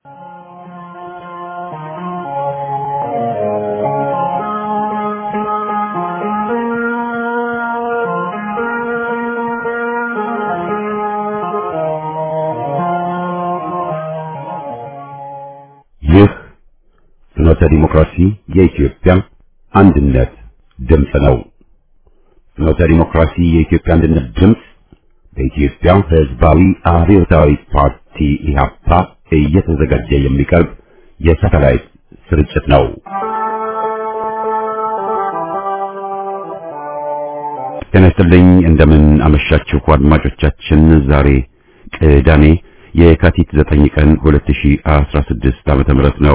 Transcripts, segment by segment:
ይህ ፍኖተ ዲሞክራሲ የኢትዮጵያ አንድነት ድምፅ ነው። ፍኖተ ዲሞክራሲ የኢትዮጵያ አንድነት ድምፅ በኢትዮጵያ ሕዝባዊ አብዮታዊ ፓርቲ ኢህአፓ እየተዘጋጀ የሚቀርብ የሳተላይት ስርጭት ነው። ጤና ይስጥልኝ። እንደምን አመሻችሁ አድማጮቻችን። ዛሬ ቅዳሜ የካቲት 9 ቀን 2016 ዓመተ ምህረት ነው።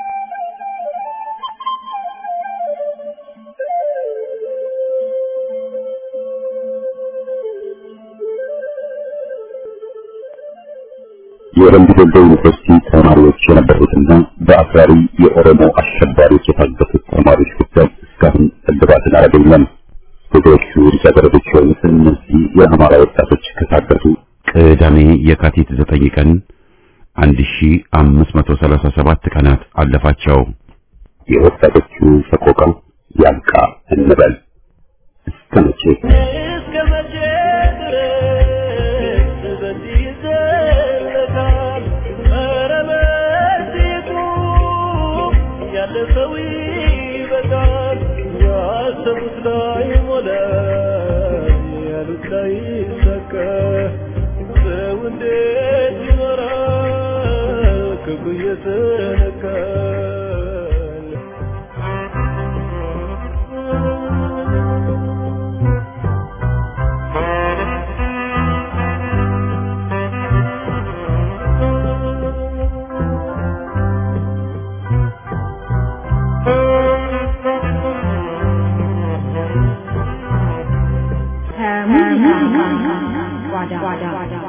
የወረንዱ ዶሎ ዩኒቨርሲቲ ተማሪዎች የነበሩትና በአክራሪ የኦሮሞ አሸባሪዎች የታገቱት ተማሪዎች ጉዳይ እስካሁን እልባትን አላገኘም። ብዙዎቹ ልጃገረዶች የሆኑት እነዚህ የአማራ ወጣቶች ከታገቱ ቅዳሜ የካቲት 9 ቀን 1537 ቀናት አለፋቸው። የወጣቶቹ ሰቆቃ ያልቃ እንበል እስከ መቼ? እስከ መቼ ድረስ በዚህ ይዘለቃል? ኧረ በዚሁ ያለፈው ይበቃል። ያሰቡት ላይ ሞላ፣ ያሉት ላይ ይሳካ። ሰው እንዴት ይኖራል ክፉ እየተነካ? ከሙዚቃ ጓዳ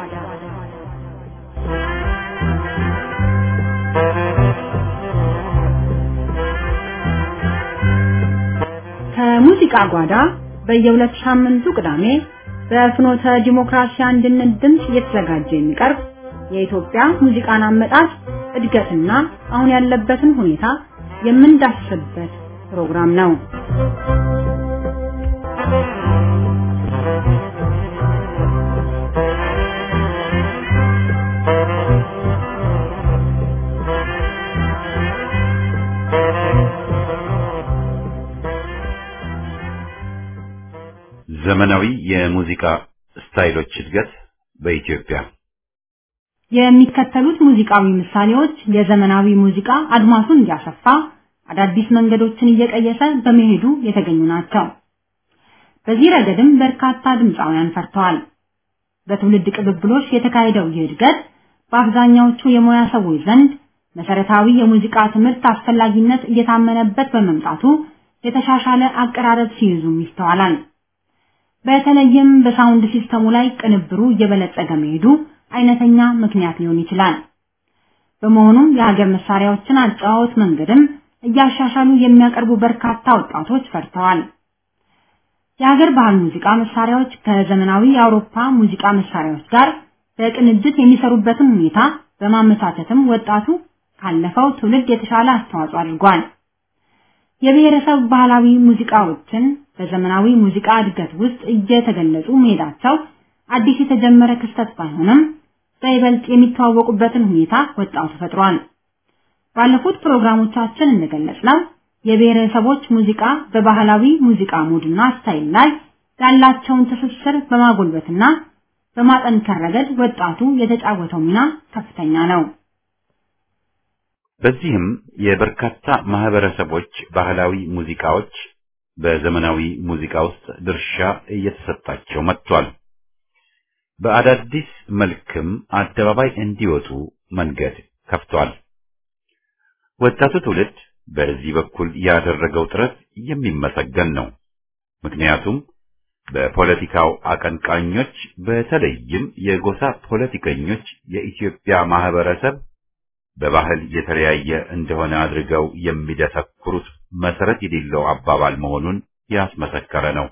ከሙዚቃ ጓዳ በየሁለት ሳምንቱ ቅዳሜ በፍኖተ ዲሞክራሲ አንድነት ድምፅ እየተዘጋጀ የሚቀርብ የኢትዮጵያ ሙዚቃን አመጣጥ እድገትና አሁን ያለበትን ሁኔታ የምንዳስስበት ፕሮግራም ነው። ዘመናዊ የሙዚቃ ስታይሎች እድገት በኢትዮጵያ የሚከተሉት ሙዚቃዊ ምሳሌዎች የዘመናዊ ሙዚቃ አድማሱን እያሰፋ አዳዲስ መንገዶችን እየቀየሰ በመሄዱ የተገኙ ናቸው። በዚህ ረገድም በርካታ ድምፃውያን ፈርተዋል። በትውልድ ቅብብሎች የተካሄደው ይህ እድገት በአብዛኛዎቹ የሙያ ሰዎች ዘንድ መሰረታዊ የሙዚቃ ትምህርት አስፈላጊነት እየታመነበት በመምጣቱ የተሻሻለ አቀራረብ ሲይዙም ይስተዋላል። በተለይም በሳውንድ ሲስተሙ ላይ ቅንብሩ እየበለጸገ መሄዱ አይነተኛ ምክንያት ሊሆን ይችላል። በመሆኑም የሀገር መሳሪያዎችን አጨዋወት መንገድም እያሻሻሉ የሚያቀርቡ በርካታ ወጣቶች ፈርተዋል። የሀገር ባህል ሙዚቃ መሳሪያዎች ከዘመናዊ የአውሮፓ ሙዚቃ መሳሪያዎች ጋር በቅንጅት የሚሰሩበትን ሁኔታ በማመቻቸትም ወጣቱ ካለፈው ትውልድ የተሻለ አስተዋጽኦ አድርጓል። የብሔረሰብ ባህላዊ ሙዚቃዎችን በዘመናዊ ሙዚቃ እድገት ውስጥ እየተገለጹ መሄዳቸው አዲስ የተጀመረ ክስተት ባይሆንም በይበልጥ የሚተዋወቁበትን ሁኔታ ወጣቱ ፈጥሯል። ባለፉት ፕሮግራሞቻችን እንደገለጽነው የብሔረሰቦች ሙዚቃ በባህላዊ ሙዚቃ ሙድና ስታይል ላይ ያላቸውን ትስስር በማጎልበትና በማጠንከር ረገድ ወጣቱ የተጫወተው ሚና ከፍተኛ ነው። በዚህም የበርካታ ማህበረሰቦች ባህላዊ ሙዚቃዎች በዘመናዊ ሙዚቃ ውስጥ ድርሻ እየተሰጣቸው መጥቷል። በአዳዲስ መልክም አደባባይ እንዲወጡ መንገድ ከፍቷል። ወጣቱ ትውልድ በዚህ በኩል ያደረገው ጥረት የሚመሰገን ነው። ምክንያቱም በፖለቲካው አቀንቃኞች በተለይም የጎሳ ፖለቲከኞች የኢትዮጵያ ማህበረሰብ በባህል የተለያየ እንደሆነ አድርገው የሚደሰኩሩት መሰረት የሌለው አባባል መሆኑን ያስመሰከረ ነው።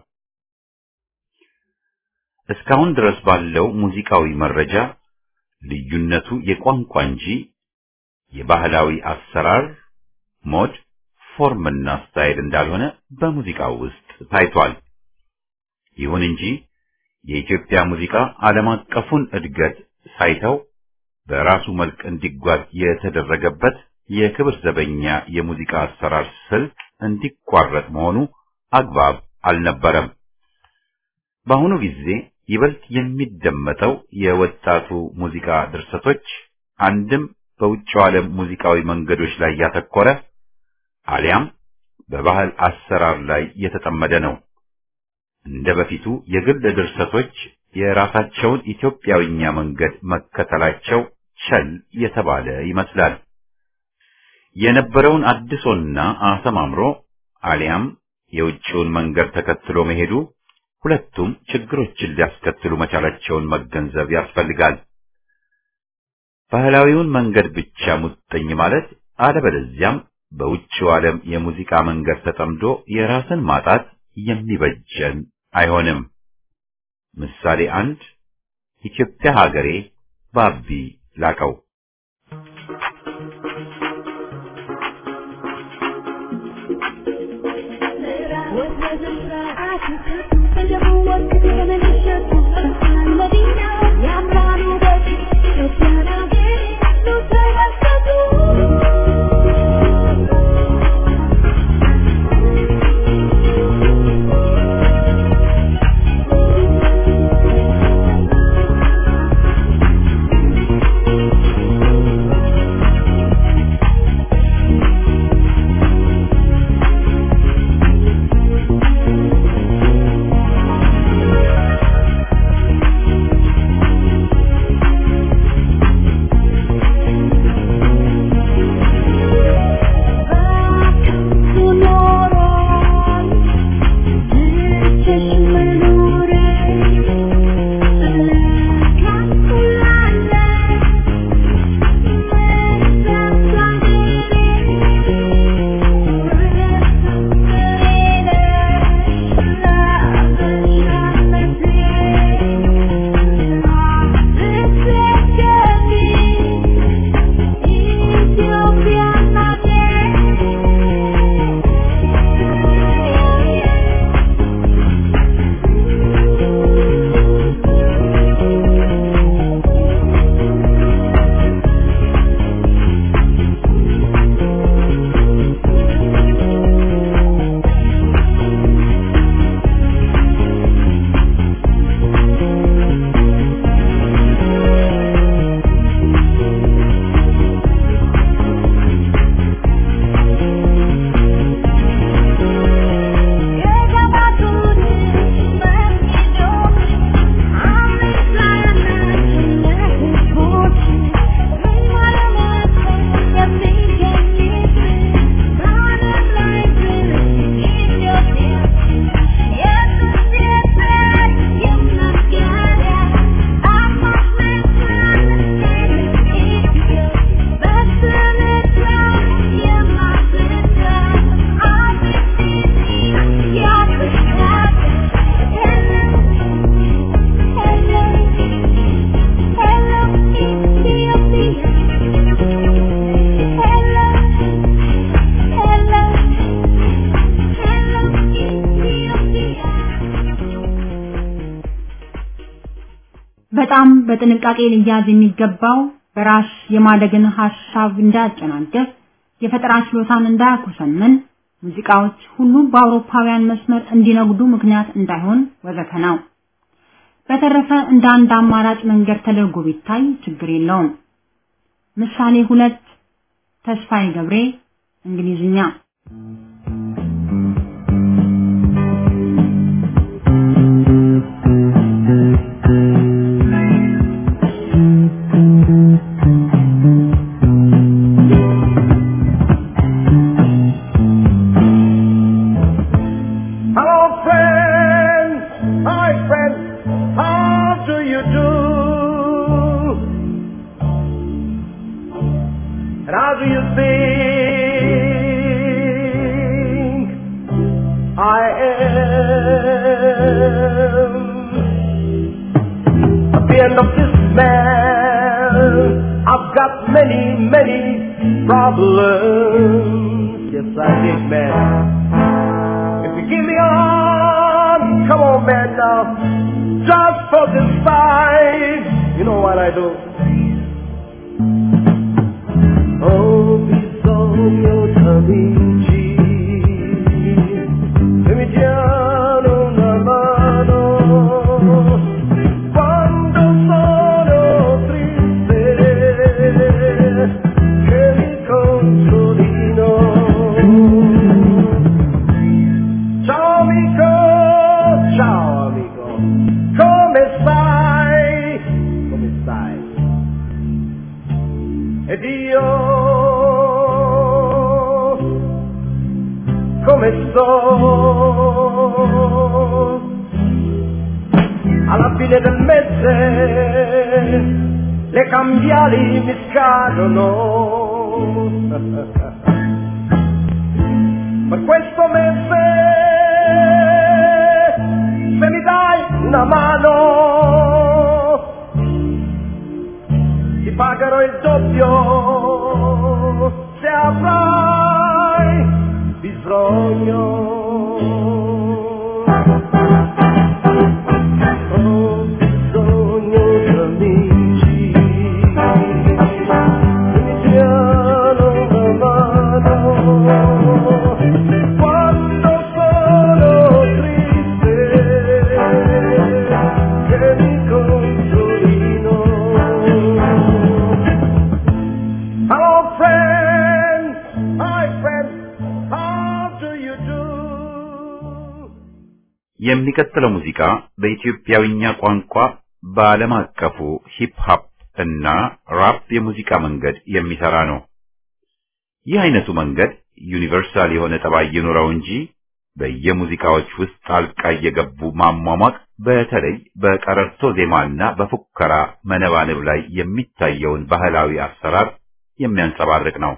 እስካሁን ድረስ ባለው ሙዚቃዊ መረጃ ልዩነቱ የቋንቋ እንጂ የባህላዊ አሰራር ሞድ፣ ፎርምና ስታይል እንዳልሆነ በሙዚቃው ውስጥ ታይቷል። ይሁን እንጂ የኢትዮጵያ ሙዚቃ ዓለም አቀፉን እድገት ሳይተው በራሱ መልክ እንዲጓዝ የተደረገበት የክብር ዘበኛ የሙዚቃ አሰራር ስልት እንዲቋረጥ መሆኑ አግባብ አልነበረም። በአሁኑ ጊዜ ይበልጥ የሚደመጠው የወጣቱ ሙዚቃ ድርሰቶች አንድም በውጭው ዓለም ሙዚቃዊ መንገዶች ላይ ያተኮረ አሊያም በባህል አሰራር ላይ የተጠመደ ነው። እንደ በፊቱ የግል ድርሰቶች የራሳቸውን ኢትዮጵያዊኛ መንገድ መከተላቸው ቸል የተባለ ይመስላል። የነበረውን አድሶና አሰማምሮ አሊያም የውጭውን መንገድ ተከትሎ መሄዱ ሁለቱም ችግሮችን ሊያስከትሉ መቻላቸውን መገንዘብ ያስፈልጋል። ባህላዊውን መንገድ ብቻ ሙጥኝ ማለት አለበለዚያም በውጭው ዓለም የሙዚቃ መንገድ ተጠምዶ የራስን ማጣት የሚበጀን አይሆንም። ምሳሌ አንድ ኢትዮጵያ ሀገሬ ባቢ ላቀው በጣም በጥንቃቄ ሊያዝ የሚገባው በራስ የማደግን ሐሳብ እንዳያጨናገፍ የፈጠራ ችሎታን እንዳያኮሰምን ሙዚቃዎች ሁሉ በአውሮፓውያን መስመር እንዲነጉዱ ምክንያት እንዳይሆን ወዘተ ነው። በተረፈ እንደ አንድ አማራጭ መንገድ ተደርጎ ቢታይ ችግር የለውም። ምሳሌ ሁለት ተስፋዬ ገብሬ እንግሊዝኛ Hello, friend. Hi, friend. How do you do? And how do you think I am? At the end of this man, I've I've got many, many problems. Yes, I did, man. If you give me a hand, come on, man, now. Just for this fight, you know what I do? Oh, bisogno d'amici, che mi diano una mano quando sono triste, che mi consolino. Ciao amico, ciao amico, come stai? Come stai? Ed io come sto? Alla fine del mese le cambiali mi scadono. Per questo mese se mi dai una mano ti pagherò il doppio se avrai bisogno. Ho bisogno di amici che mi diano una mano quando sono triste che mi consolino. Hello, friend. Hi, friend. How do you do? የሚቀጥለው ሙዚቃ በኢትዮጵያዊኛ ቋንቋ በዓለም አቀፉ ሂፕ ሆፕ እና ራፕ የሙዚቃ መንገድ የሚሰራ ነው። ይህ አይነቱ መንገድ ዩኒቨርሳል የሆነ ጠባይ ይኑረው እንጂ በየሙዚቃዎች ውስጥ ጣልቃ እየገቡ ማሟሟቅ በተለይ በቀረርቶ ዜማና በፉከራ መነባነብ ላይ የሚታየውን ባህላዊ አሰራር የሚያንጸባርቅ ነው።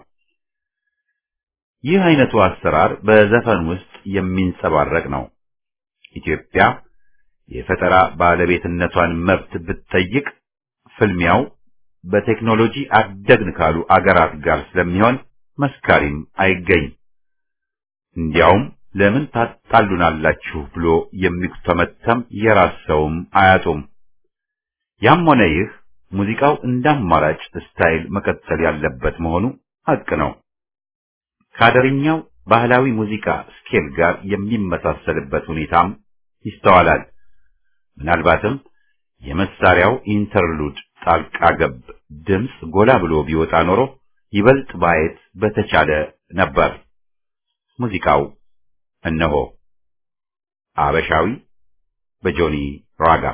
ይህ አይነቱ አሰራር በዘፈን ውስጥ የሚንጸባረቅ ነው። ኢትዮጵያ የፈጠራ ባለቤትነቷን መብት ብትጠይቅ ፍልሚያው በቴክኖሎጂ አደግን ካሉ አገራት ጋር ስለሚሆን መስካሪም አይገኝ። እንዲያውም ለምን ታጣሉናላችሁ ብሎ የሚተመተም የራስ ሰውም አያጡም። ያም ሆነ ይህ ሙዚቃው እንደ አማራጭ ስታይል መቀጠል ያለበት መሆኑ ሐቅ ነው። ከአደርኛው ባህላዊ ሙዚቃ ስኬል ጋር የሚመሳሰልበት ሁኔታም ይስተዋላል። ምናልባትም የመሳሪያው ኢንተርሉድ ጣልቃ ገብ ድምፅ ጎላ ብሎ ቢወጣ ኖሮ ይበልጥ ማየት በተቻለ ነበር። ሙዚቃው እነሆ አበሻዊ በጆኒ ራጋ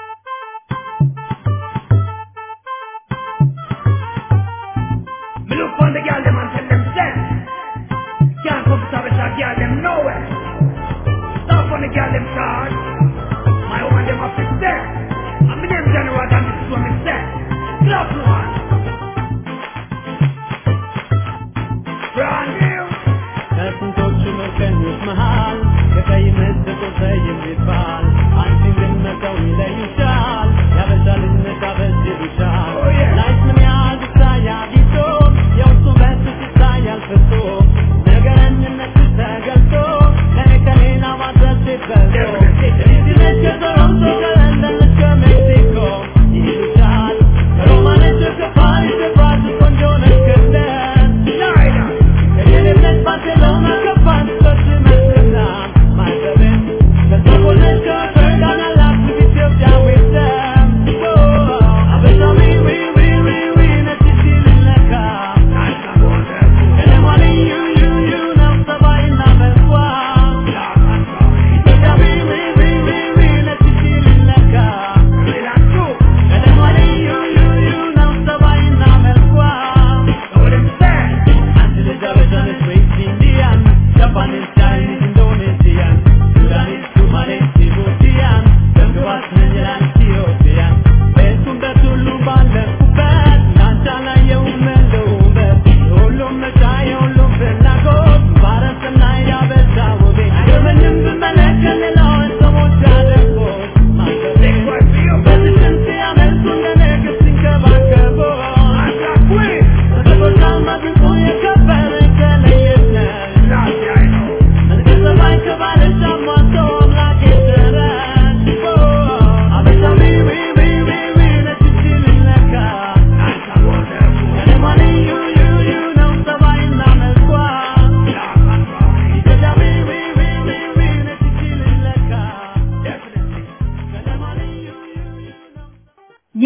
Me look on the girl them and tell them stand. Can't come to the girl them nowhere. Stop on the girl them card. My woman them up to stand. I'm the name general and this is what me say. Clap one. Brand new. ከስንቶቹ መርከኞች መሃል ከቀይ መስኮት የሚባል አንቺን ግን መተው ይለዩሻል ያበሻልነት አበጅልሻል Oh, yeah. ላይፍ ምን ያህል ይታያል ይዞ የውስጡ በስስ ይታያል ፍቶ ነገረኝነት ተገልጦ ከኔ ከሌላ ማድረስ ይበልጦ ይዝነች ከቶሮንቶ ከለንደን ከሜክሲኮ ይሉሻል ከሮማነች ከፓሪስ ከብራዚል ቆንጆ ነች ከለንደን China. ከየሌለች ባርሴሎና ከፍራንክፈርት መስቀና ማይሰብን ከስቶኮልም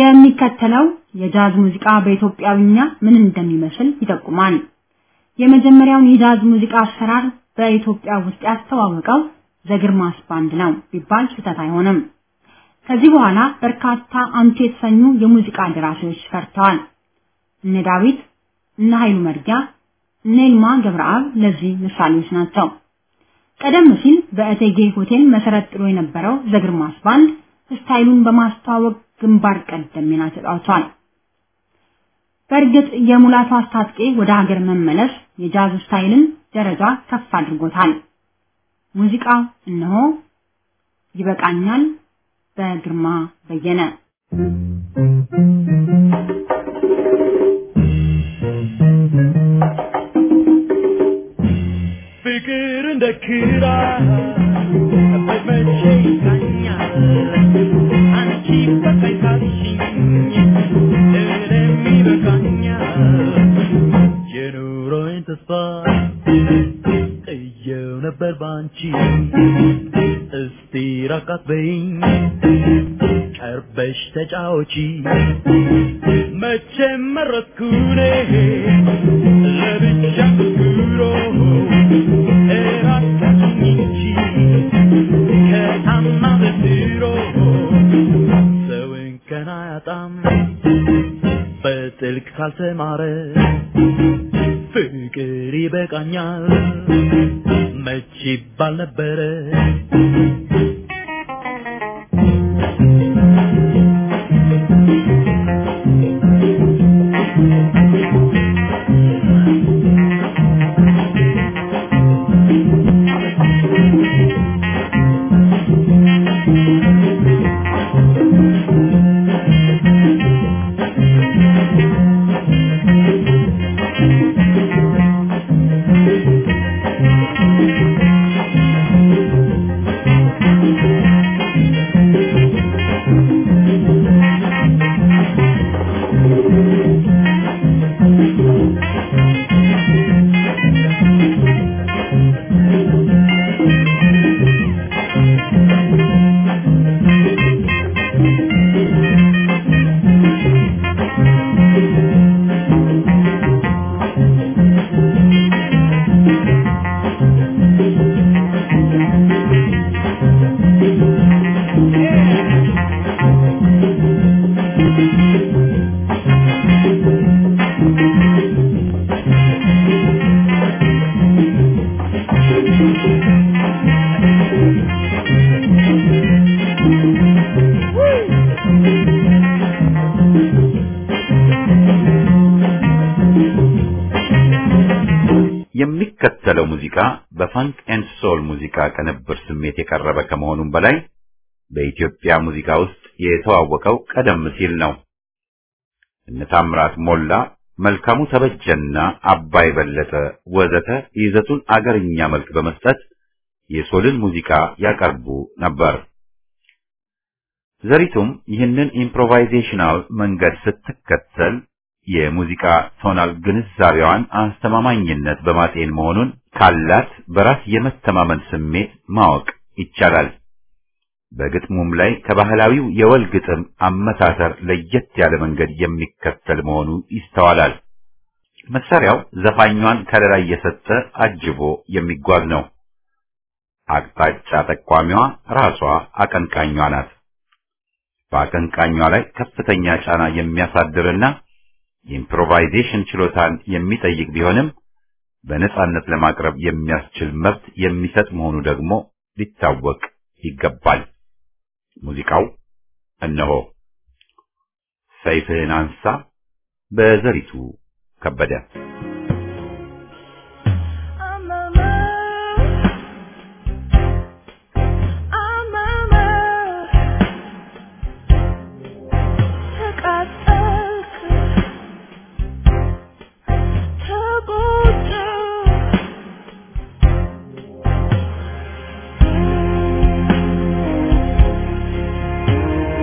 የሚከተለው የጃዝ ሙዚቃ በኢትዮጵያዊኛ ምን እንደሚመስል ይጠቁማል። የመጀመሪያውን የጃዝ ሙዚቃ አሰራር በኢትዮጵያ ውስጥ ያስተዋወቀው ዘግርማስ ባንድ ነው ቢባል ስህተት አይሆንም። ከዚህ በኋላ በርካታ አንቱ የተሰኙ የሙዚቃ ደራሲዎች ፈርተዋል። እነ ዳዊት፣ እነ ኃይሉ መርጊያ፣ እነ ይልማ ገብረአብ ለዚህ ምሳሌዎች ናቸው። ቀደም ሲል በእቴጌ ሆቴል መሰረት ጥሎ የነበረው ዘግርማስ ባንድ ስታይሉን በማስተዋወቅ ግንባር ቀደም ሚና ተጫውቷል። በእርግጥ የሙላቱ አስታጥቄ ወደ ሀገር መመለስ የጃዝ ስታይልን ደረጃ ከፍ አድርጎታል። ሙዚቃው እነሆ ይበቃኛል በግርማ በየነ ፍቅር እንደ ክራ በመቼ ይቃኛል አንቺ በቃኝ ካልሽኝ እኔም ይበቃኛል የኑሮዬን ተስፋ ጥየው ነበር ባንቺ እስቲ ራቃት በይኝ ቀርበሽ ተጫወቺ መቼም መረጥኩኔ ለብቻ ጉሮ እራቃችኝ እንጂ ከታማ በድሮ ሰው እንከን አያጣም በጥልቅ ካልተማረ ፍቅር ይበቃኛል መች ይባል ነበረ የሚከተለው ሙዚቃ በፋንክ ኤንድ ሶል ሙዚቃ ቅንብር ስሜት የቀረበ ከመሆኑም በላይ በኢትዮጵያ ሙዚቃ ውስጥ የተዋወቀው ቀደም ሲል ነው። እነ ታምራት ሞላ፣ መልካሙ ተበጀና አባይ በለጠ ወዘተ ይዘቱን አገርኛ መልክ በመስጠት የሶልን ሙዚቃ ያቀርቡ ነበር። ዘሪቱም ይህንን ኢምፕሮቫይዜሽናል መንገድ ስትከተል የሙዚቃ ቶናል ግንዛቤዋን አስተማማኝነት በማጤን መሆኑን ካላት በራስ የመተማመን ስሜት ማወቅ ይቻላል። በግጥሙም ላይ ከባህላዊው የወል ግጥም አመታተር ለየት ያለ መንገድ የሚከተል መሆኑ ይስተዋላል። መሳሪያው ዘፋኟን ከለላ እየሰጠ አጅቦ የሚጓዝ ነው። አቅጣጫ ጠቋሚዋ ራሷ አቀንቃኟ ናት። በአቀንቃኟ ላይ ከፍተኛ ጫና የሚያሳድርና የኢምፕሮቫይዜሽን ችሎታን የሚጠይቅ ቢሆንም በነጻነት ለማቅረብ የሚያስችል መብት የሚሰጥ መሆኑ ደግሞ ሊታወቅ ይገባል። ሙዚቃው እነሆ ሰይፍህን አንሳ በዘሪቱ ከበደ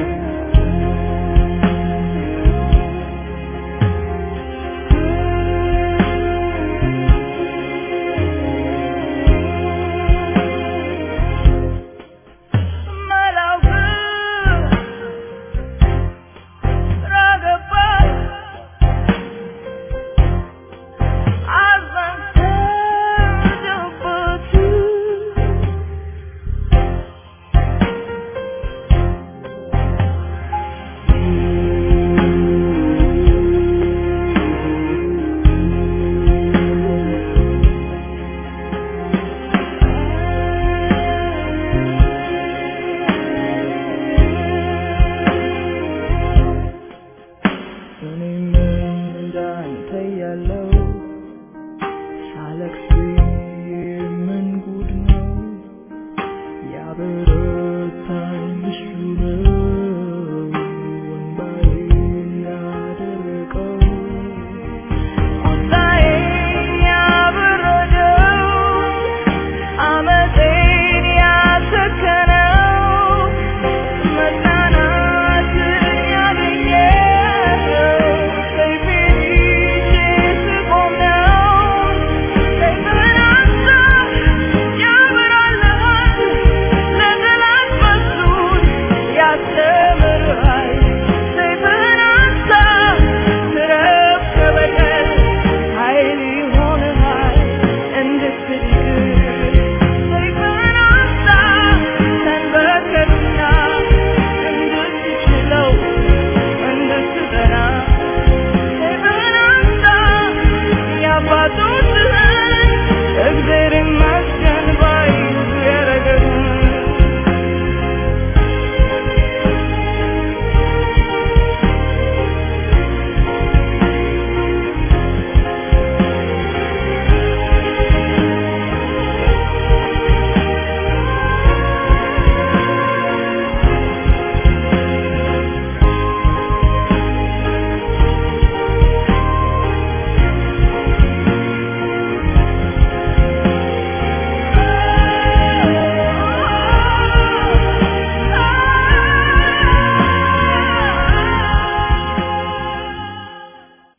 Thank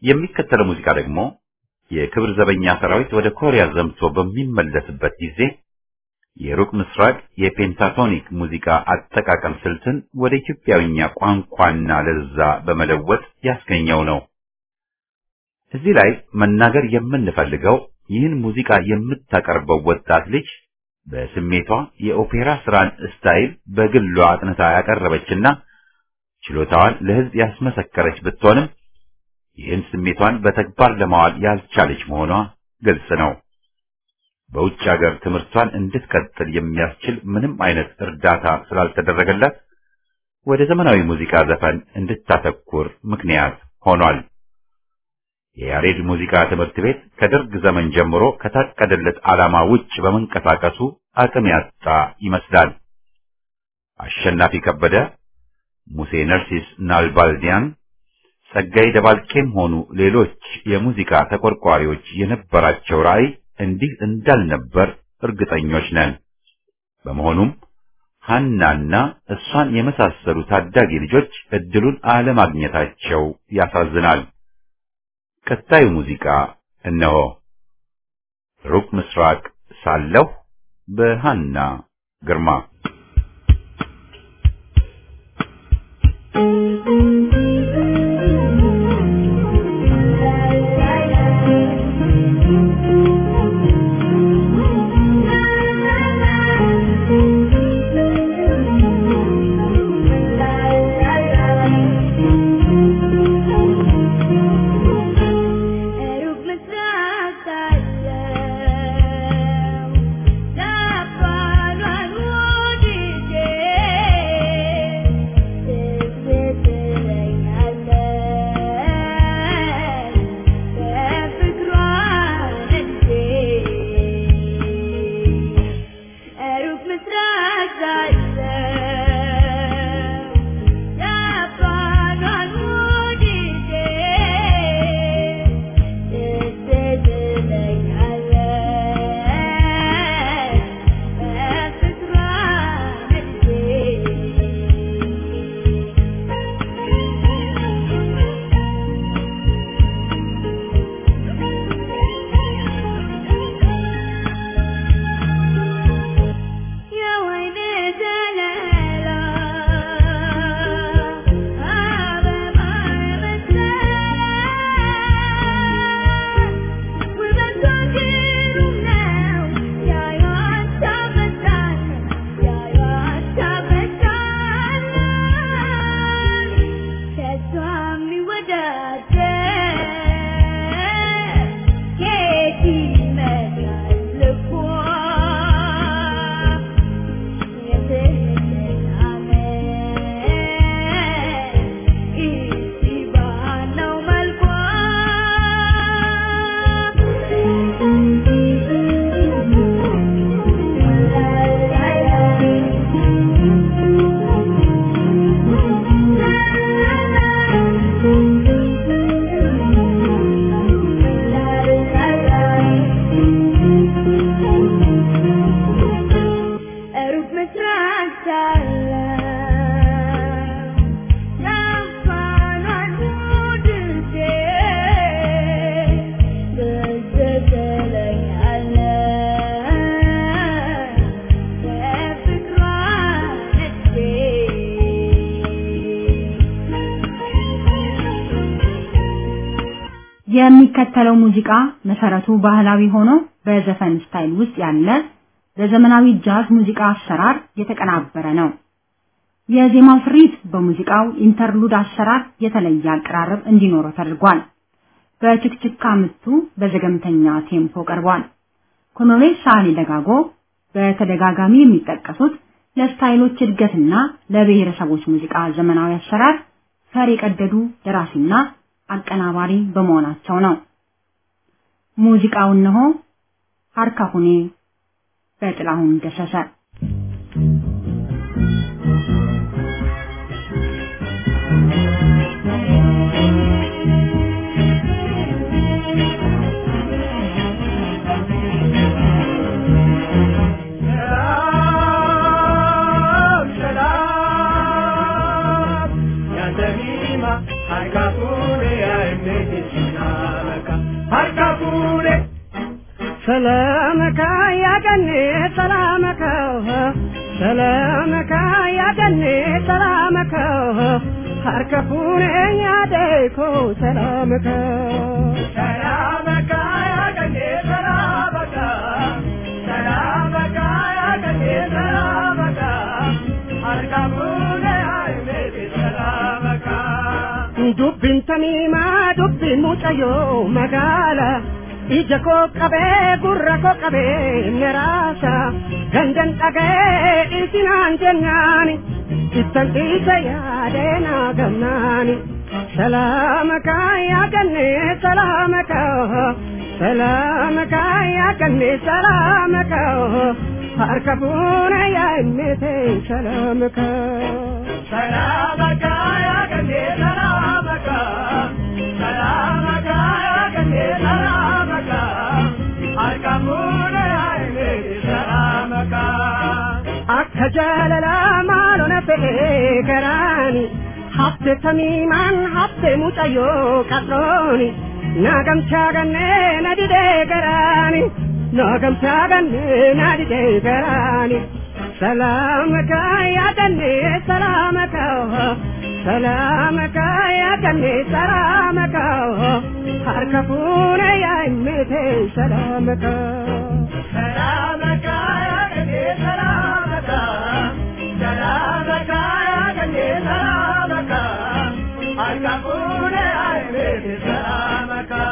የሚከተለው ሙዚቃ ደግሞ የክብር ዘበኛ ሰራዊት ወደ ኮሪያ ዘምቶ በሚመለስበት ጊዜ የሩቅ ምስራቅ የፔንታቶኒክ ሙዚቃ አጠቃቀም ስልትን ወደ ኢትዮጵያዊኛ ቋንቋና ለዛ በመለወጥ ያስገኘው ነው። እዚህ ላይ መናገር የምንፈልገው ይህን ሙዚቃ የምታቀርበው ወጣት ልጅ በስሜቷ የኦፔራ ስራን ስታይል በግሏ አጥንታ ያቀረበችና ችሎታዋን ለሕዝብ ያስመሰከረች ብትሆንም ይህን ስሜቷን በተግባር ለማዋል ያልቻለች መሆኗ ግልጽ ነው። በውጭ ሀገር ትምህርቷን እንድትቀጥል የሚያስችል ምንም አይነት እርዳታ ስላልተደረገላት ወደ ዘመናዊ ሙዚቃ ዘፈን እንድታተኩር ምክንያት ሆኗል። የያሬድ ሙዚቃ ትምህርት ቤት ከደርግ ዘመን ጀምሮ ከታቀደለት ዓላማ ውጭ በመንቀሳቀሱ አቅም ያጣ ይመስላል። አሸናፊ ከበደ፣ ሙሴ ነርሲስ ናልባልዲያን፣ ጸጋይ ደባልቄም ሆኑ ሌሎች የሙዚቃ ተቆርቋሪዎች የነበራቸው ራዕይ እንዲህ እንዳልነበር እርግጠኞች ነን። በመሆኑም ሐናና እሷን የመሳሰሉ ታዳጊ ልጆች እድሉን አለማግኘታቸው ያሳዝናል። ቀጣዩ ሙዚቃ እነሆ። ሩቅ ምስራቅ ሳለሁ በሃና ግርማ ሩቅ ምስራቅ ሳለው ናባሏን ወድጄ ትዝ ትለኛለች በፍቅሯ ነድጄ ሩቅ ምስራቅ ሳለው ናባሏን ወድጄ ትዝ ትለኛለች በፍቅሯ የወይኔ ዘለላ አበባ የመሰለ ውበቷ ግሩም ነው ያዩዋት ታበዛል ያዩዋት ታበዛል ከሷ የሚወዳደር የት ይመጣል እኮ ሩቅ ምስራቅ ሳለው ናባሏን ወድጄ ትዝ ትለኛለች በፍቅሯ የሚከተለው ሙዚቃ መሰረቱ ባህላዊ ሆኖ በዘፈን ስታይል ውስጥ ያለ በዘመናዊ ጃዝ ሙዚቃ አሰራር የተቀናበረ ነው። የዜማው ስሪት በሙዚቃው ኢንተርሉድ አሰራር የተለየ አቀራረብ እንዲኖረው ተደርጓል። በችክችካ ምቱ በዘገምተኛ ቴምፖ ቀርቧል። ኮሎኔል ሳህሌ ደጋጎ በተደጋጋሚ የሚጠቀሱት ለስታይሎች እድገትና ለብሔረሰቦች ሙዚቃ ዘመናዊ አሰራር ፈር የቀደዱ ደራሲና አቀናባሪ በመሆናቸው ነው። ሙዚቃው እነሆ ሀርካሁኔ በጥላሁን ገሰሰ ሰላም ሰላም ያንተ ሚማ አልካፉኔ ያእምነትሽና ሰላምከ ያገኔ ሰላምከ ሰላምከ ያገኔ ሰላምከ ሀርከፉነ ያደይኮ ሰላምከ ሰላምከ ያገኔ ሰላምከ ሰላምከ ያገኔ ሰላምከ ሀርከፉነ ያይሜ ሰላምከ ዱብቢin tamiimaa dubbiin mucayyoo magaala ija koo qabee gurra koo qabee meraasa gandan dhagee isinaan jennaani ittan dhiisa yaadee naa gamnaani salaamaka yaaganne salaamaka salaamaka yaaganne salaamaka harka fuuna yaa himmete salaamaka salaamaka yaaganne salaamaka salaamaka yaaganne salaamaka harka fuuna yaa himmete salaamaka akka jaalalaa maalona fedhee garaani hafte tamiimaan hafte mucayyoo qal'ooni naagamchaa gannee na didee garaani naagamchaa gannee na didee garaani salaamaka yaadannee salaamaka salaamaka yaadannee salaamaka harka fuuna yaa himmete salaamaka salaamaka yaadannee salaamaka salaamaka yaadannee salaamaka harka fuuna yaa himmete salaamaka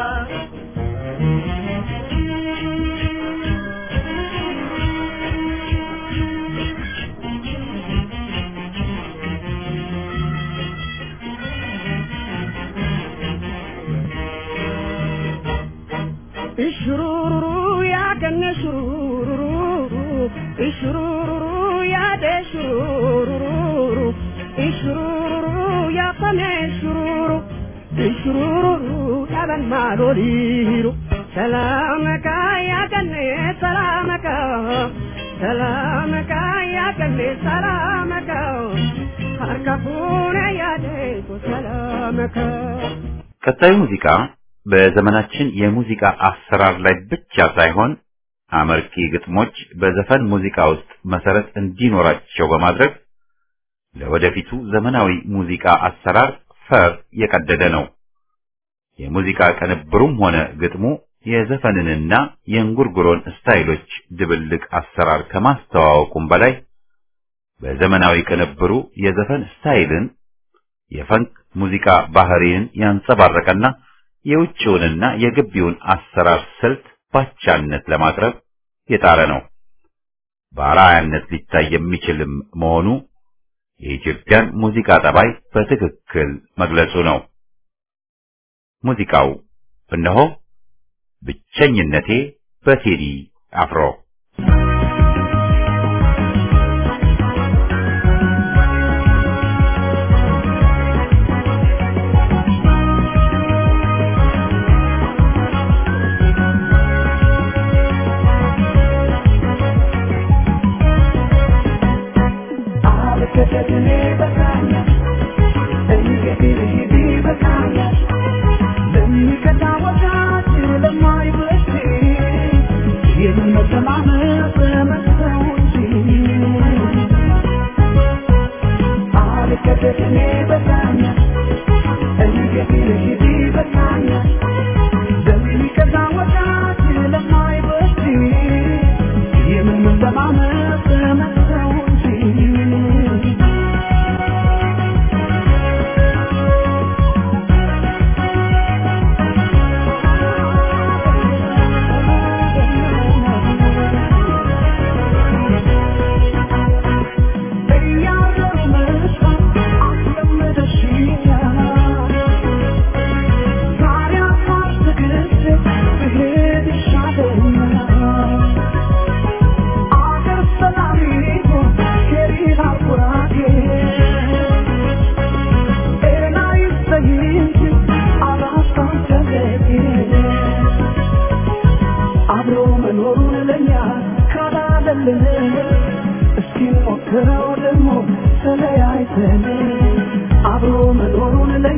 ishururu yaadannee shurururu ishururu yaadee shurururu ishururu yaafamee shururu ishururu dhaban maaloliiru salaamaka yaadannee salaamaka salaamaka yaadannee salaamaka harka fuuna yaadee salaamaka ቀጣዩ ሙዚቃ በዘመናችን የሙዚቃ አሰራር ላይ ብቻ ሳይሆን አመርቂ ግጥሞች በዘፈን ሙዚቃ ውስጥ መሰረት እንዲኖራቸው በማድረግ ለወደፊቱ ዘመናዊ ሙዚቃ አሰራር ፈር የቀደደ ነው። የሙዚቃ ቅንብሩም ሆነ ግጥሙ የዘፈንንና የእንጉርጉሮን ስታይሎች ድብልቅ አሰራር ከማስተዋወቁም በላይ በዘመናዊ ቅንብሩ የዘፈን ስታይልን የፈንክ ሙዚቃ ባህሪን ያንጸባረቀና የውጭውንና የግቢውን አሰራር ስልት ባቻነት ለማቅረብ የጣረ ነው። በአርአያነት ሊታይ የሚችልም መሆኑ የኢትዮጵያን ሙዚቃ ጠባይ በትክክል መግለጹ ነው። ሙዚቃው እነሆ ብቸኝነቴ በቴዲ አፍሮ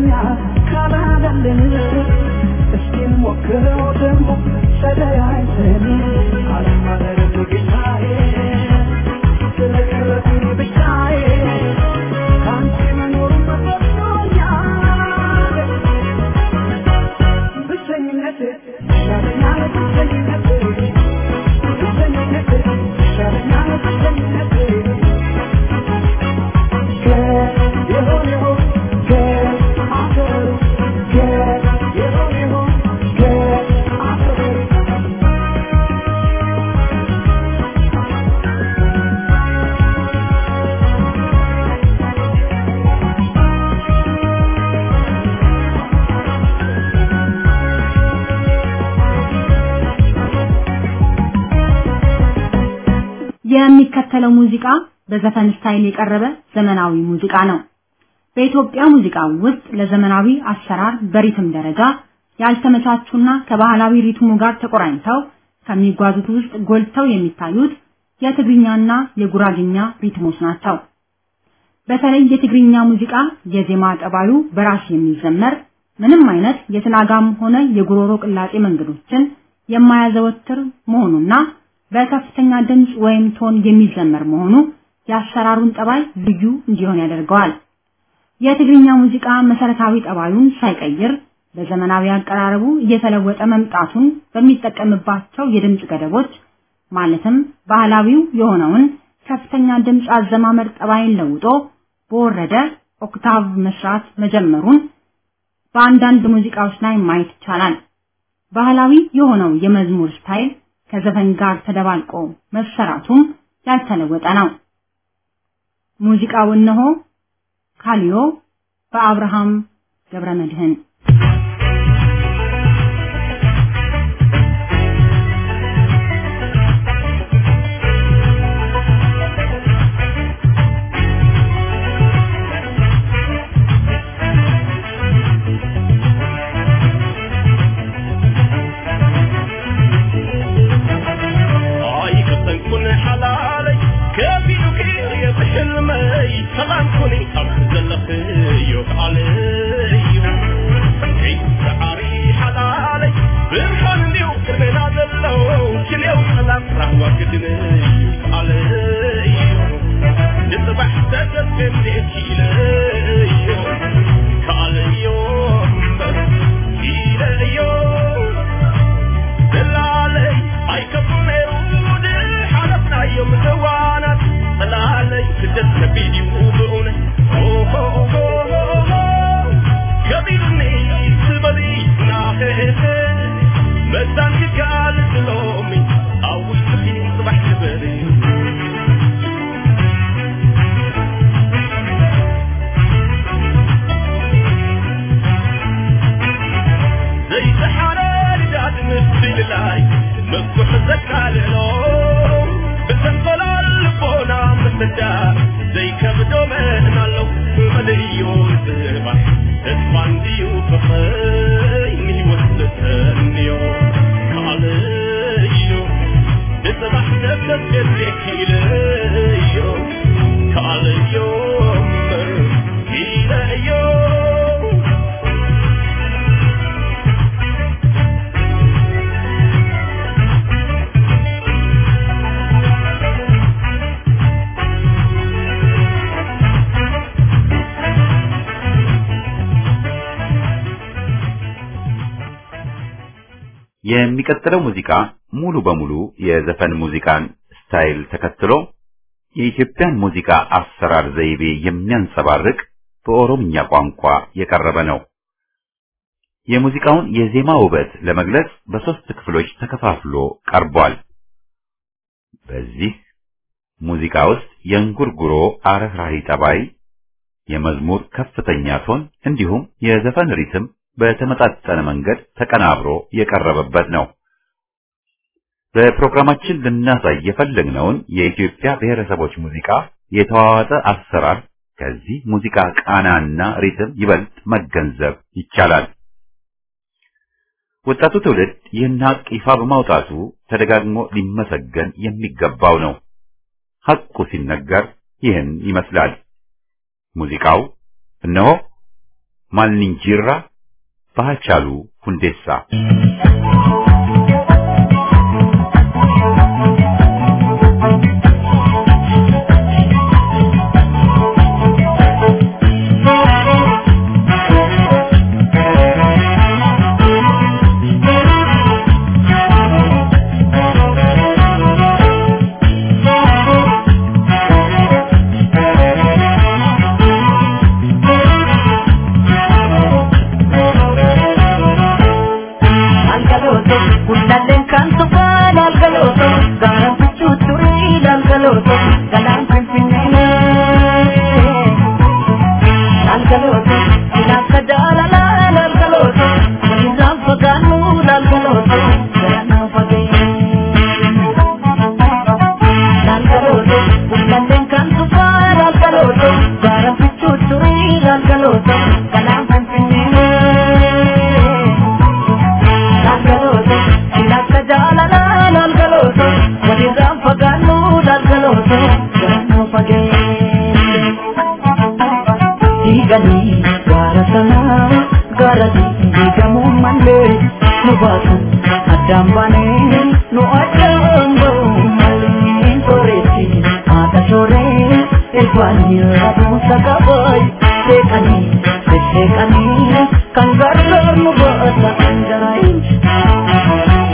ካላደልን እስኪ ሞክረው ደግሞ ተለያይተን የሚከተለው ሙዚቃ በዘፈን ስታይል የቀረበ ዘመናዊ ሙዚቃ ነው። በኢትዮጵያ ሙዚቃ ውስጥ ለዘመናዊ አሰራር በሪትም ደረጃ ያልተመቻቹና ከባህላዊ ሪትሙ ጋር ተቆራኝተው ከሚጓዙት ውስጥ ጎልተው የሚታዩት የትግርኛና የጉራግኛ ሪትሞች ናቸው። በተለይ የትግርኛ ሙዚቃ የዜማ ጠባዩ በራስ የሚዘመር ምንም አይነት የትናጋም ሆነ የጉሮሮ ቅላጤ መንገዶችን የማያዘወትር መሆኑና በከፍተኛ ድምፅ ወይም ቶን የሚዘመር መሆኑ የአሰራሩን ጠባይ ልዩ እንዲሆን ያደርገዋል። የትግርኛ ሙዚቃ መሰረታዊ ጠባዩን ሳይቀይር በዘመናዊ አቀራረቡ እየተለወጠ መምጣቱን በሚጠቀምባቸው የድምፅ ገደቦች ማለትም ባህላዊው የሆነውን ከፍተኛ ድምፅ አዘማመር ጠባይን ለውጦ በወረደ ኦክታቭ መስራት መጀመሩን በአንዳንድ ሙዚቃዎች ላይ ማየት ይቻላል። ባህላዊ የሆነው የመዝሙር ስታይል ከዘፈን ጋር ተደባልቆ መሰራቱም ያልተለወጠ ነው። ሙዚቃው እነሆ ካሊዮ በአብርሃም ገብረመድህን آي كتنكن حلالي كبيرك يا بحلمي سلام كوني أخذ لخيو علي عري حلالي برحان ديو كرمنا دلو كل يوم سلام رحوة كدني علي نصبح تدفن ليكي كالي يوم كيلي يوم دلالي አይከብም ይሁድ ሓለፍና እዮም ዘዋናት ጠላለይ ስደት ከቢድ እዩ ብእውነት ኦሆ ከቢድኒ ዝበሊ ናኸ መዛን ክካል ዝሎሚ ኣብ ውሽጢ ፅባሕ ዝበል ዘይተሓረ ልዳድ ምስልላይ መኩሕ ዘቃልሎ ብተንፈላል ልቦና ምትዳር ዘይከብዶ መን ኣለው መለዮ ጽባሕ ተስፋ እንድዩ ፍቕረይ ንሂወት ዝተንዮ ካልእዮ ንጽባሕ ነፍሰት ገዜክ ኢለዮ ካልእዮ እምበር ኢለዮ የሚቀጥለው ሙዚቃ ሙሉ በሙሉ የዘፈን ሙዚቃን ስታይል ተከትሎ የኢትዮጵያን ሙዚቃ አሰራር ዘይቤ የሚያንጸባርቅ በኦሮምኛ ቋንቋ የቀረበ ነው። የሙዚቃውን የዜማ ውበት ለመግለጽ በሶስት ክፍሎች ተከፋፍሎ ቀርቧል። በዚህ ሙዚቃ ውስጥ የእንጉርጉሮ አረህራሂ ጠባይ፣ የመዝሙር ከፍተኛ ቶን እንዲሁም የዘፈን ሪትም በተመጣጠነ መንገድ ተቀናብሮ የቀረበበት ነው። በፕሮግራማችን ልናሳይ የፈለግነውን የኢትዮጵያ ብሔረሰቦች ሙዚቃ የተዋዋጠ አሰራር ከዚህ ሙዚቃ ቃናና ሪትም ይበልጥ መገንዘብ ይቻላል። ወጣቱ ትውልድ ይህን ሀቅ ይፋ በማውጣቱ ተደጋግሞ ሊመሰገን የሚገባው ነው። ሐቁ ሲነገር ይህን ይመስላል። ሙዚቃው እነሆ ማልንጂራ ባቻሉ ሁንዴሳ Algaloto, kundalen kan tufan algaloto, garam puchu turi algaloto, galang pimpinene. Algaloto, ilaka dalala algaloto, ilizam paganu algaloto, garana pagay. Algaloto, Ani rabusa kaboy Sekani Sekani Kan gargar nu bahasa anjarai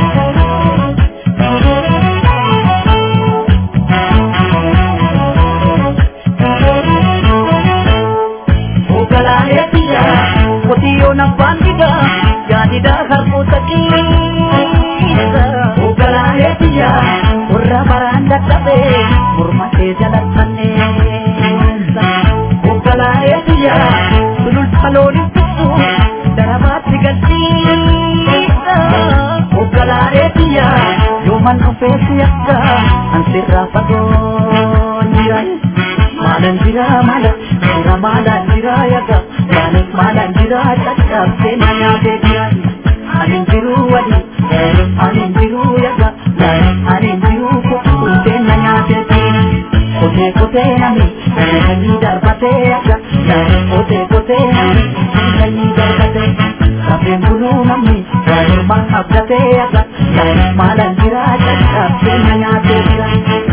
Ogalaya tiya Kotiyo ng bandida Yanida harputa kisa Ogalaya tiya Urra baranda tabe Murmate jalatane Ogalaya tiya Sulul palolin pisu Darabati galtisa Ogalaya tiya Yoman ofesi akka Ansirra fagoon jirai Malan jira malan jira malan jira yaga Malan malan jira cakap senaya bedia Anin jiru wadi anin jiru yaga Anin jiru kutu senaya bedia Kote kote nami nani darbate yaga Kote kote nami nani darbate Kapeng bulu nami Rumah abdate yaga Malan jira cakap senaya bedia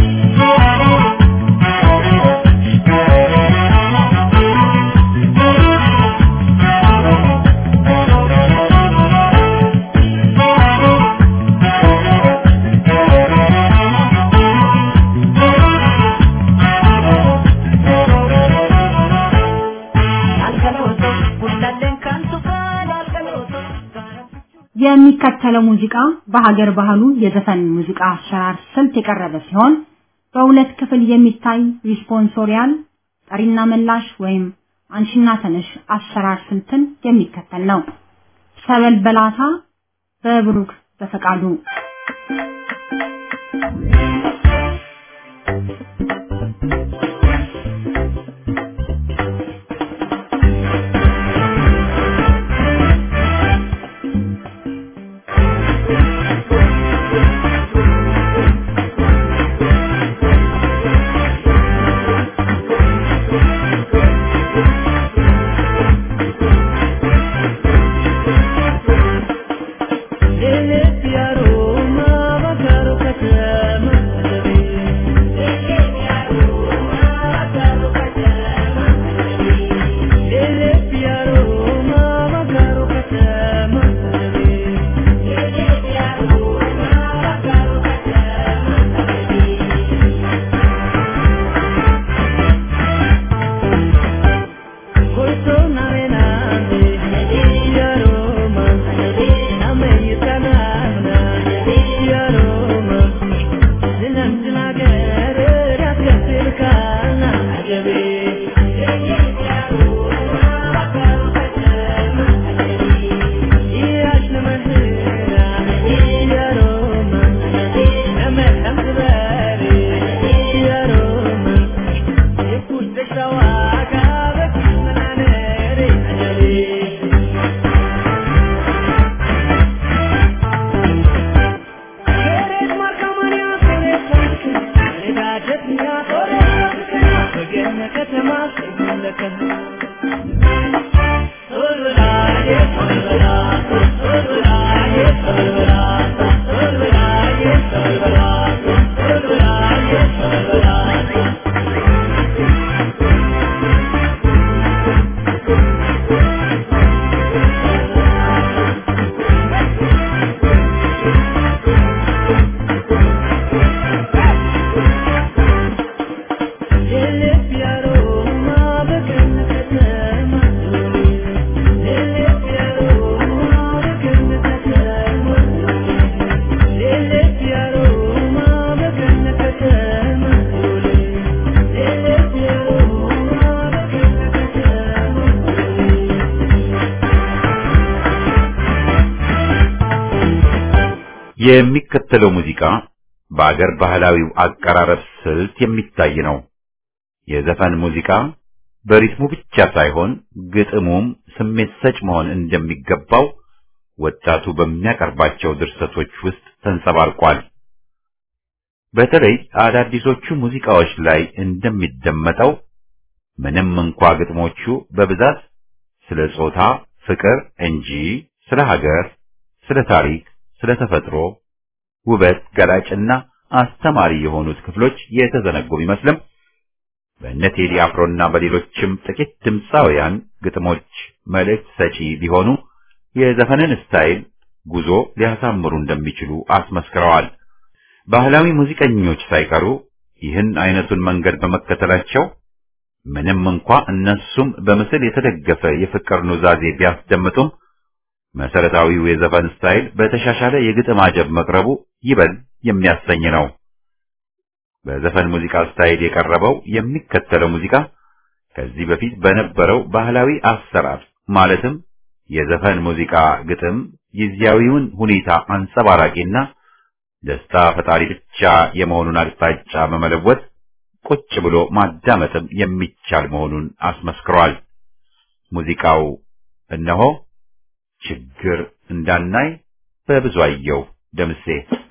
የሚከተለው ሙዚቃ በሀገር ባህሉ የዘፈን ሙዚቃ አሰራር ስልት የቀረበ ሲሆን በሁለት ክፍል የሚታይ ሪስፖንሶሪያል ጠሪና መላሽ ወይም አንሽና ተነሽ አሰራር ስልትን የሚከተል ነው። ሰበል በላታ በብሩክ በፈቃዱ የሚከተለው ሙዚቃ በአገር ባህላዊው አቀራረብ ስልት የሚታይ ነው። የዘፈን ሙዚቃ በሪትሙ ብቻ ሳይሆን ግጥሙም ስሜት ሰጭ መሆን እንደሚገባው ወጣቱ በሚያቀርባቸው ድርሰቶች ውስጥ ተንጸባርቋል። በተለይ አዳዲሶቹ ሙዚቃዎች ላይ እንደሚደመጠው ምንም እንኳ ግጥሞቹ በብዛት ስለ ጾታ ፍቅር እንጂ ስለ ሀገር፣ ስለ ታሪክ፣ ስለ ተፈጥሮ ውበት ገላጭና አስተማሪ የሆኑት ክፍሎች የተዘነጉ ቢመስልም በእነ ቴዲ አፍሮና በሌሎችም ጥቂት ድምፃውያን ግጥሞች መልእክት ሰጪ ቢሆኑ የዘፈንን ስታይል ጉዞ ሊያሳምሩ እንደሚችሉ አስመስክረዋል። ባህላዊ ሙዚቀኞች ሳይቀሩ ይህን አይነቱን መንገድ በመከተላቸው ምንም እንኳ እነሱም በምስል የተደገፈ የፍቅር ኑዛዜ ቢያስደምጡም መሰረታዊው የዘፈን ስታይል በተሻሻለ የግጥም አጀብ መቅረቡ ይበል የሚያሰኝ ነው። በዘፈን ሙዚቃ ስታይል የቀረበው የሚከተለው ሙዚቃ ከዚህ በፊት በነበረው ባህላዊ አሰራር ማለትም የዘፈን ሙዚቃ ግጥም ጊዜያዊውን ሁኔታ አንጸባራቂና ደስታ ፈጣሪ ብቻ የመሆኑን አቅጣጫ በመለወጥ ቁጭ ብሎ ማዳመጥም የሚቻል መሆኑን አስመስክሯል። ሙዚቃው እነሆ ችግር እንዳናይ በብዙአየሁ ደምሴ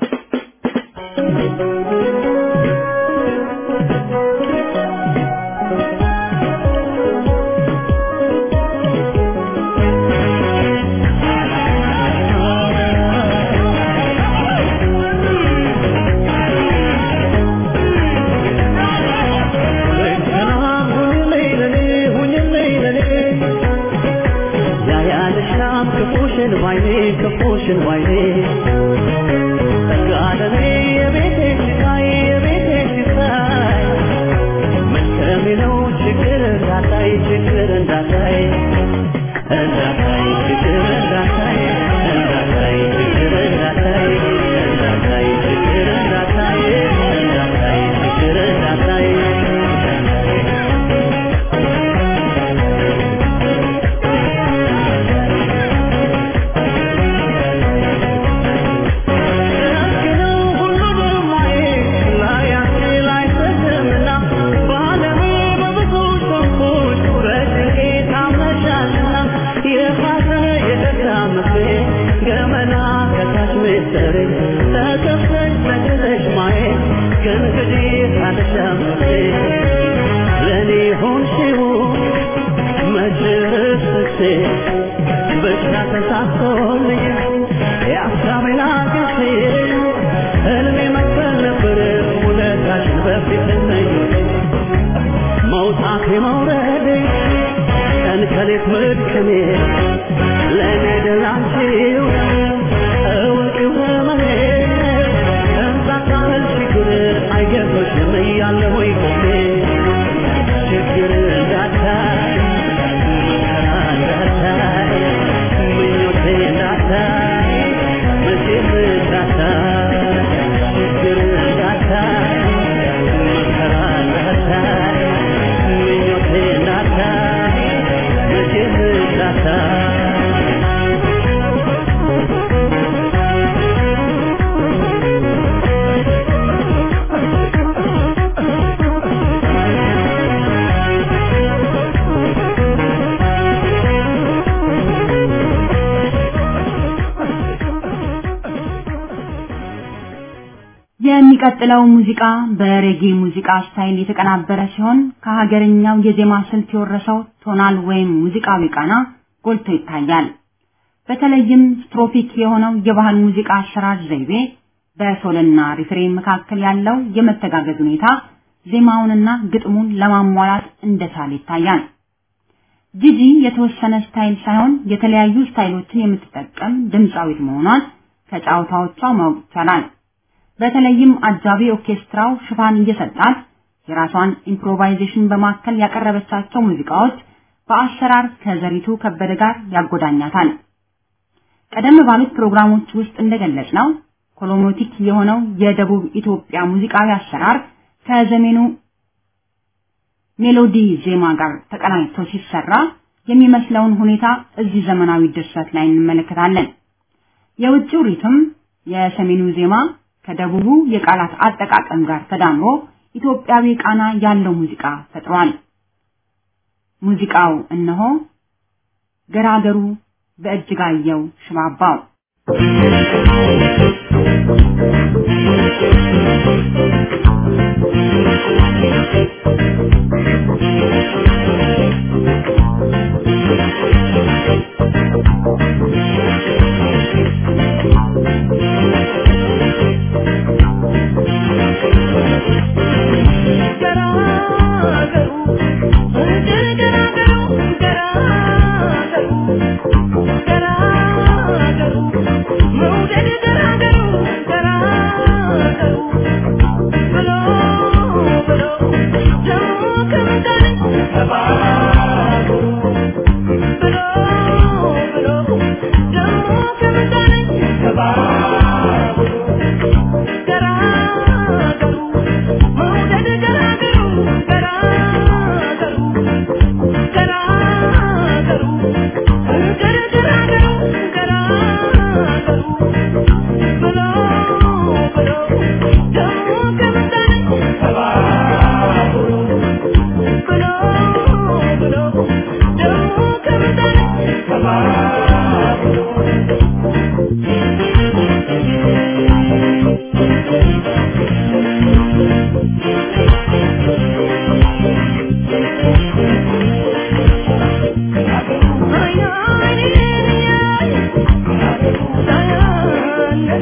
የሚቀጥለው ሙዚቃ በሬጌ ሙዚቃ ስታይል የተቀናበረ ሲሆን ከሀገርኛው የዜማ ስልት የወረሰው ቶናል ወይም ሙዚቃዊ ቃና ጎልቶ ይታያል። በተለይም ስትሮፒክ የሆነው የባህል ሙዚቃ አሰራር ዘይቤ በሶልና ሪፍሬን መካከል ያለው የመተጋገዝ ሁኔታ ዜማውንና ግጥሙን ለማሟላት እንደቻለ ይታያል። ጂጂ የተወሰነ ስታይል ሳይሆን የተለያዩ ስታይሎችን የምትጠቀም ድምፃዊት መሆኗን ከጫዋታዎቿ ማወቅ ይቻላል። በተለይም አጃቢ ኦርኬስትራው ሽፋን እየሰጣት የራሷን ኢምፕሮቫይዜሽን በማከል ያቀረበቻቸው ሙዚቃዎች በአሰራር ከዘሪቱ ከበደ ጋር ያጎዳኛታል። ቀደም ባሉት ፕሮግራሞች ውስጥ እንደገለጽ ነው ኮሎሞቲክ የሆነው የደቡብ ኢትዮጵያ ሙዚቃዊ አሰራር ከዘመኑ ሜሎዲ ዜማ ጋር ተቀናጅቶ ሲሰራ የሚመስለውን ሁኔታ እዚህ ዘመናዊ ድርሰት ላይ እንመለከታለን። የውጭው ሪትም የሰሜኑ ዜማ ከደቡቡ የቃላት አጠቃቀም ጋር ተዳምሮ ኢትዮጵያዊ ቃና ያለው ሙዚቃ ፈጥሯል። ሙዚቃው እነሆ ገራገሩ በእጅጋየው ሽባባው ገራገሩ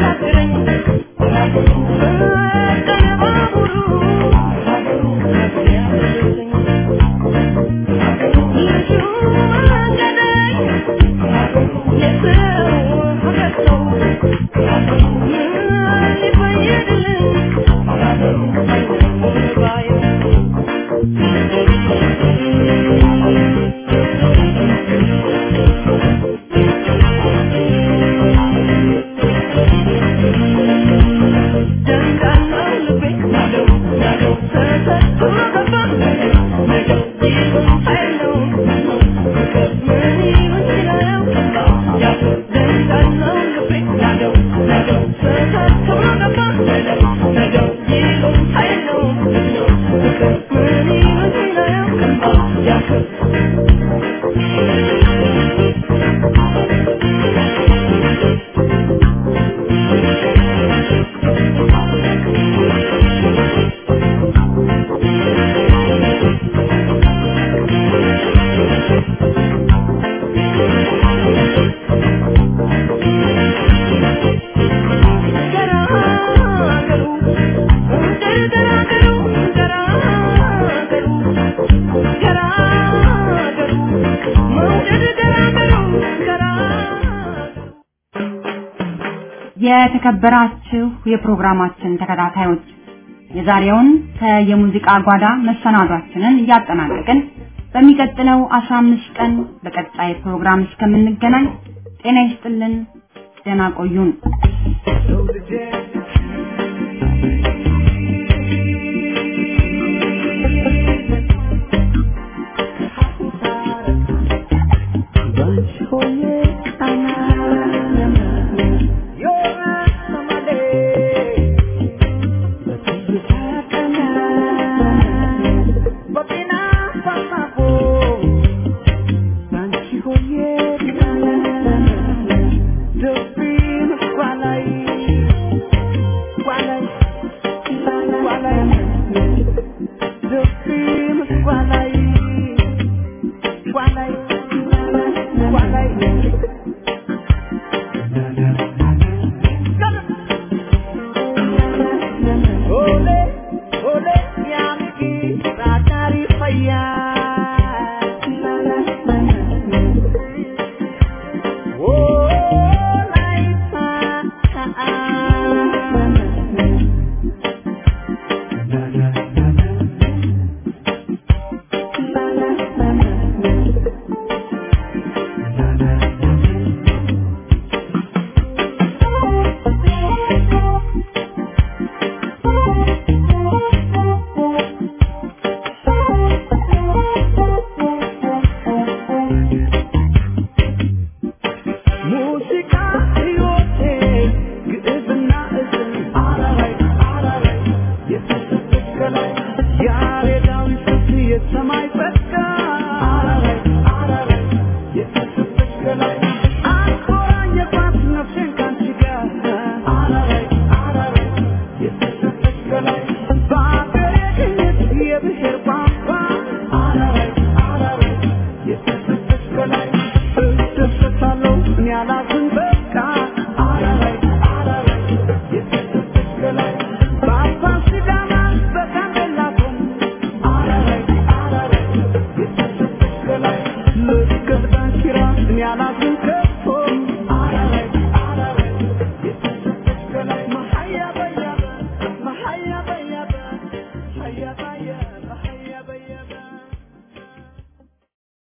የተከበራችሁ የፕሮግራማችን ተከታታዮች የዛሬውን ከየሙዚቃ ጓዳ መሰናዷችንን እያጠናቀቅን በሚቀጥለው 15 ቀን በቀጣይ ፕሮግራም እስከምንገናኝ ጤና ይስጥልን፣ ደህና ቆዩን። So the dead